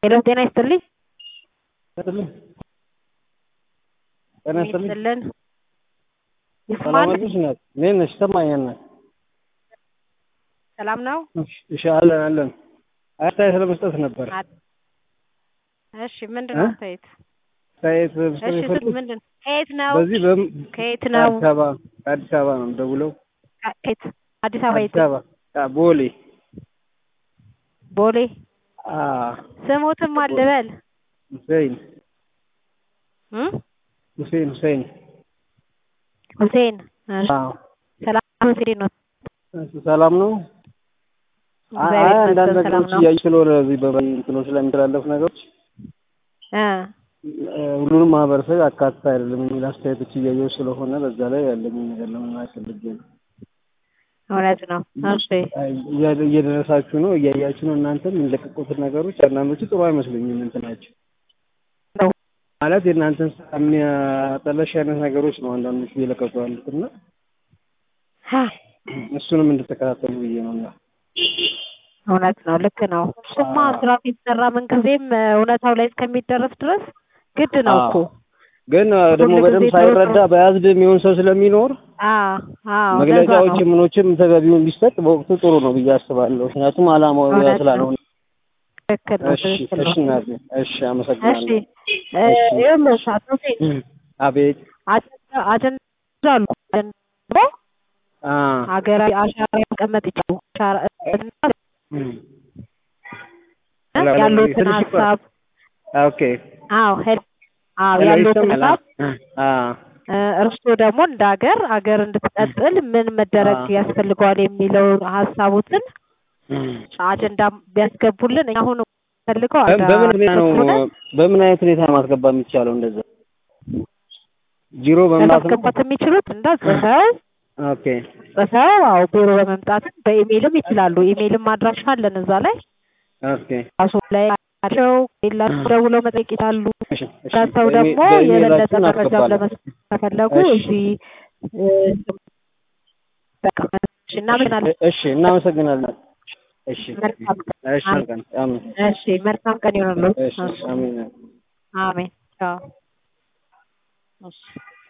ሄሎ ጤና ይስጥልኝ ይስጥልኝ ጤና ይስጥልኝ ይስጥልን ሰላም ይስማል አለሽ እናት እንዴት ነሽ ይሰማኛል እናት ሰላም ነው እሺ አለን አለን አስተያየት ለመስጠት ነበር እሺ ምንድን ነው እ? አስተያየት አስተያየት እሺ መስጠት ስጥ የፈለኩት ምንድን ከየት ነው በዚህ በም- ከየት ነው ከአዲስ አበባ ከአዲስ አበባ ነው የምደውለው ከየት አዲስ አበባ አዲስ የት አበባ አ፣ ቦሌ ቦሌ አ ስሞትም አልበል ሁሴን እ? ሁሴን ሁሴን ሁሴን እሺ አዎ ሰላም ሁሴን ነው እሺ፣ ሰላም ነው አ- አይ እግዚአብሔር አንዳንድ ይመስገን ሰላም ነገሮች ነው እያዩ ስለሆነ እዚህ በእንትኖች ላይ የሚተላለፉ ነገሮች እ እ፣ ሁሉንም ማህበረሰብ ያካትት አይደለም የሚል አስተያየቶች እያየሁ ስለሆነ በዛ ላይ ያለኝን ነገር ለመናገር ፈልጌ ነው። እውነት ነው እሺ አይ፣ እያ- እየደረሳችሁ ነው እያያችሁ ነው። እናንተም የሚለቀቁትን ነገሮች አንዳንዶቹ ጥሩ አይመስሉኝም። እንትናቸው ነው ማለት የእናንተን ስራ የሚያጠለሽ አይነት ነገሮች ነው አንዳንዶቹ እየለቀቁ ያሉት እና እሱንም እንድትከታተሉ ብዬ ነው እና እውነት ነው ልክ ነው እሱማ ስራ ሲሰራ ምን ጊዜም እውነታው ላይ እስከሚደረስ ድረስ ግድ ነው እኮ ግን አ፣ ደግሞ ሁል ጊዜ በደንብ ጥሩ ሳይረዳ ጥሩ- በያዝድ የሚሆን ሰው ስለሚኖር አዎ አዎ ለዛ መግለጫዎች ነው ምኖችም ተገቢውን ቢሰጥ በወቅቱ ጥሩ ነው ብዬ አስባለሁ። ምክንያቱም አላማው ያ እውነት ነው ስላልሆነ። ትክክል ነው እሺ ትክክል እሺ ነው እናቴ እሺ እሺ አመሰግናለሁ። እ፣ እሺ ይኸውልሽ አቶ ሁሴን አቤት አጀንዳ አጀንዳ አሉ አጀንዳ አ ሀገራዊ አሻራ ማስቀመጥ ይችላሉ አሻራ እና እም። ሄሎ፣ ሄሎ፣ ያሉትን ትንሽ ይቆራል። ሀሳብ ኦኬ አዎ ሄል አዎ ሄሎ ያሉትን ይሰማል? ሀሳብ አ እ፣ እርስዎ ደግሞ እንደ ሀገር ሀገር እንድትቀጥል ምን መደረግ አ ያስፈልገዋል የሚለው ሀሳቦትን እም። አጀንዳ ቢያስገቡልን እኛ አሁን ፈልገው በ- በምን ሁኔታ ነው ሆነ በምን አይነት ሁኔታ ነው ማስገባት የሚቻለው? እንደዛ ጂሮ በመምጣት ነው? ለማስገባት የሚችሉት እንደ ጽፈው ኦኬ ጽፈው አዎ ቢሮ በመምጣትም በኢሜይልም ይችላሉ። ኢሜይልም አድራሻ አለን እዛ ላይ ኦኬ ራሱ ላይ አቸው ሌላቸው ደውለው መጠየቅ ይችላሉ። እሺ እሺ ከሰው በኢሜ- ደግሞ የበለጠ በኢሜይላችሁን መረጃም አስገባለሁ። ለመስጠት ከፈለጉ እሺ እዚህ እ፣ በቃ እሺ እናመሰግናለን። እሺ እናመሰግናለን። እሺ መልካም ቀን። እሺ መልካም አሜን። እሺ መልካም ቀን ይሆንልዎት። እሺ አሜን። አሜን። ቻው። እሺ